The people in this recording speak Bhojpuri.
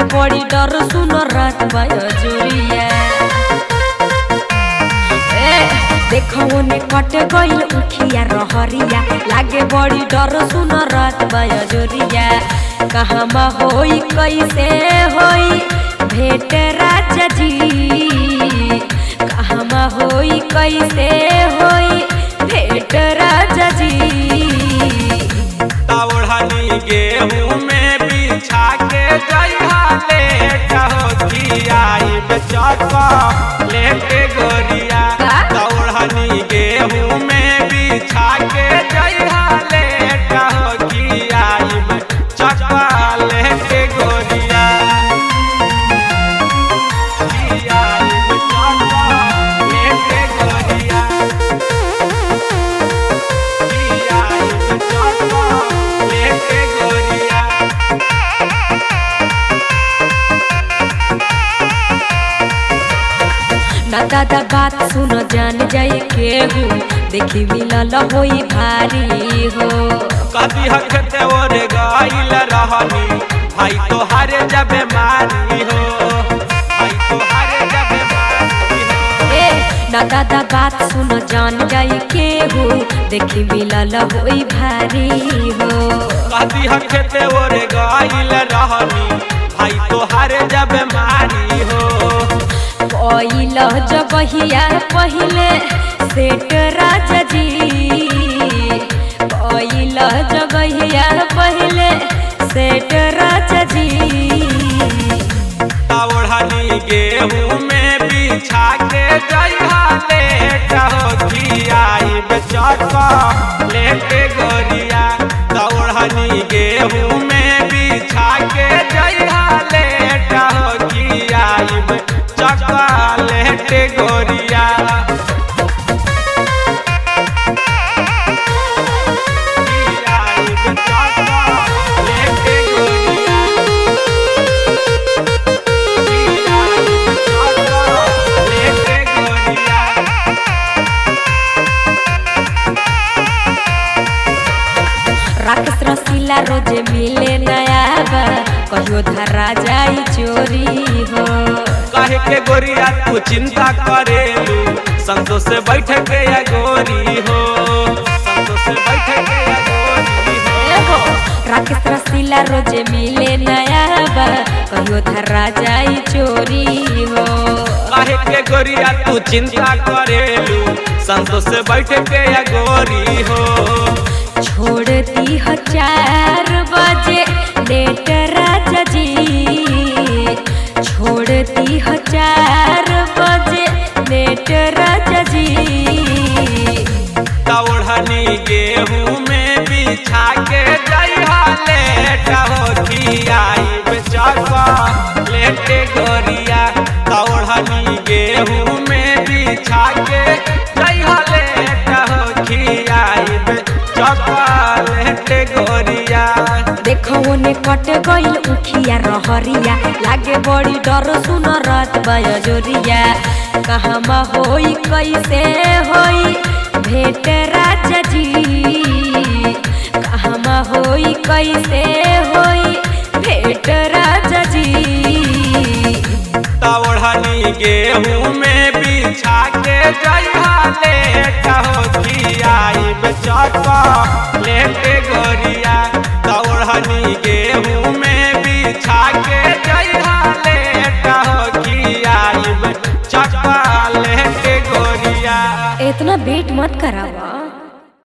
लागे बड़ी डर सुन रात बजोरिया ए देखो ने कट गइल उखिया रहरिया लागे बड़ी डर सुन रात बजोरिया कहमा होई कैसे होई भेट राजा जी कहमा होई कैसे होई भेट राजा जी तवड़नी गेहूं में बिछा के जइहा लेट हो की आई बेचका लेके गोरिया का? तवड़नी गेहूं में बिछा के जइहा लेट हो की आई बेचका लेके गोरिया की आई बेचका लेके गोरिया की आई बेचका लेके गोरिया ना दादा बात सुन जान जाए केहू देखी मिलल होई भारी हो कभी हखते ओर गाइल रहनी भाई तोहारे जब मारी हो भाई तोहारे जब मारी हो ए ना दादा बात सुन जान जाए केहू देखी मिलल होई भारी हो कभी हखते ओर गाइल रहनी भाई तोहारे जब मारी हो पहिल जगहिया पहिले सेठ राजा जी पहिल जगहिया पहिले सेठ राजा जी तवड़नी गेहूं में बिछा के जइहा लेट हो की आई बेचका लेके गोरिया तवड़नी गेहूं में बिछा के जइहा लेट हो की आई बेचका लेके गोरिया की आई बेचका लेके गोरिया लेके गोरिया राकेश रसीला रोजे मिले नया बा कहियो धरा जाई चोरी हो काहे के गोरिया तू चिंता करेलू संतोष से बैठ के या गोरी हो संतोष से बैठ के या गोरी हो एहो, राकेश रसीला रोजे मिले नया बा कहियो धरा जाई चोरी हो काहे के गोरिया तू चिंता करेलू संतोष से बैठ के या गोरी हो छोड़ दी हो चार बजे लेट राजा जी छोड़ दी हो चार बजे लेट राजा जी तवड़नी गेहूं में बिछा के जइहा लेट हो की आई बेचका लेटे गोरिया तवड़नी गेहूं में बिछा के जइहा लेट हो की आई बेचका लेटे गोरिया देखो ने कट गइल उखिया रहरिया लागे बड़ी डर सुन रात बजोरिया कहमा होई कैसे होई भेट राजा जी कहमा होई कैसे होई भेट राजा जी तवड़नी गेहूं में बिछा के जइहा लेट हो की आई बेचका लेटे गोरिया तवड़नी गेहूं में बिछा के जइहा लेट हो की आई बेचका लेटे गोरिया इतना वेट मत करावा